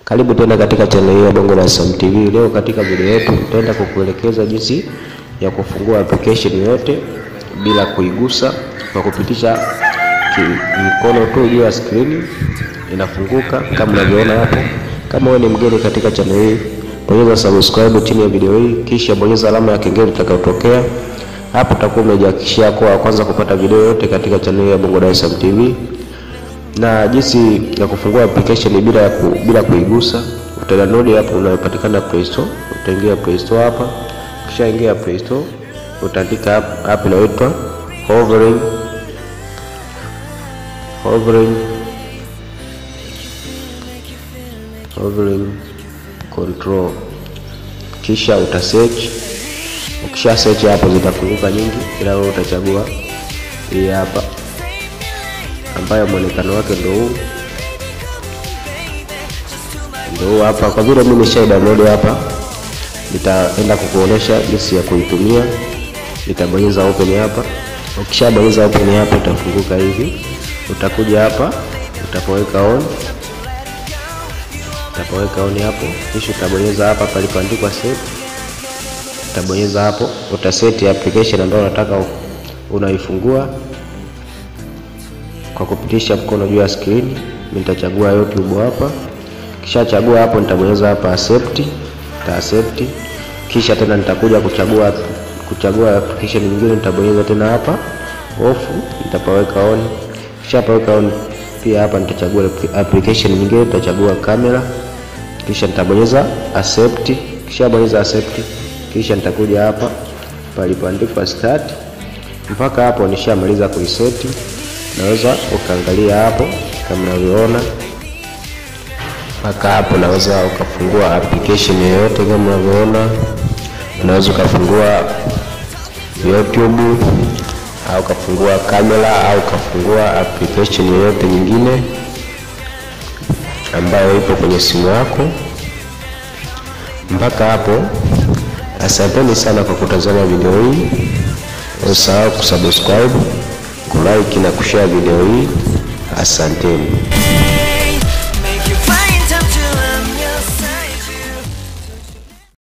Karibu tena katika channel hii ya Bongo Dar es Salaam TV. Leo katika video yetu tutaenda kukuelekeza jinsi ya kufungua application yote bila kuigusa kwa kupitisha mkono tu juu ya screen, inafunguka kama unavyoona hapo. Kama wewe ni mgeni katika channel hii, bonyeza subscribe chini ya video hii, kisha bonyeza alama ya kengele itakayotokea hapo. Utakuwa umejihakikishia kuwa wa kwanza kupata video yote katika channel hii ya Bongo Dar es Salaam TV na jinsi ya kufungua application bila ya ku, bila kuigusa. Utadownload hapo unayopatikana Play Store, utaingia Play Store hapa, kisha ingia Play Store utaandika app, app inaitwa hovering hovering hovering control, kisha uta search. Ukisha search hapo zitafunguka nyingi, ila wewe utachagua hii hapa ambayo mwonekano wake ndio huu ndio huu hapa. Kwa vile mimi nisha download hapa, nitaenda kukuonesha jinsi ya kuitumia. Nitabonyeza open hapa. Ukishabonyeza open hapa, itafunguka hivi. Utakuja hapa, utapoweka on, utapoweka on hapo, kisha utabonyeza hapa palipoandikwa set. Utabonyeza hapo, utaseti application ambayo unataka unaifungua kwa kupitisha mkono juu ya screen. Mimi nitachagua YouTube hapa, kisha chagua hapo, nitabonyeza hapa accept, nita accept, kisha tena nitakuja kuchagua kuchagua application nyingine, nitabonyeza tena hapa off, nitapaweka on, kisha paweka on pia hapa nitachagua application nyingine, nitachagua kamera, kisha nitabonyeza accept, kisha bonyeza accept, kisha nitakuja hapa palipoandikwa start. Mpaka hapo nishamaliza kuiseti naweza ukaangalia hapo kama unavyoona, mpaka hapo naweza ukafungua application yoyote kama unavyoona. Unaweza ukafungua YouTube au ukafungua kamera au ukafungua application yoyote nyingine ambayo ipo kwenye simu yako. Mpaka hapo, asanteni sana kwa kutazama video hii. Usahau kusubscribe kulike na kushare video hii. Asanteni.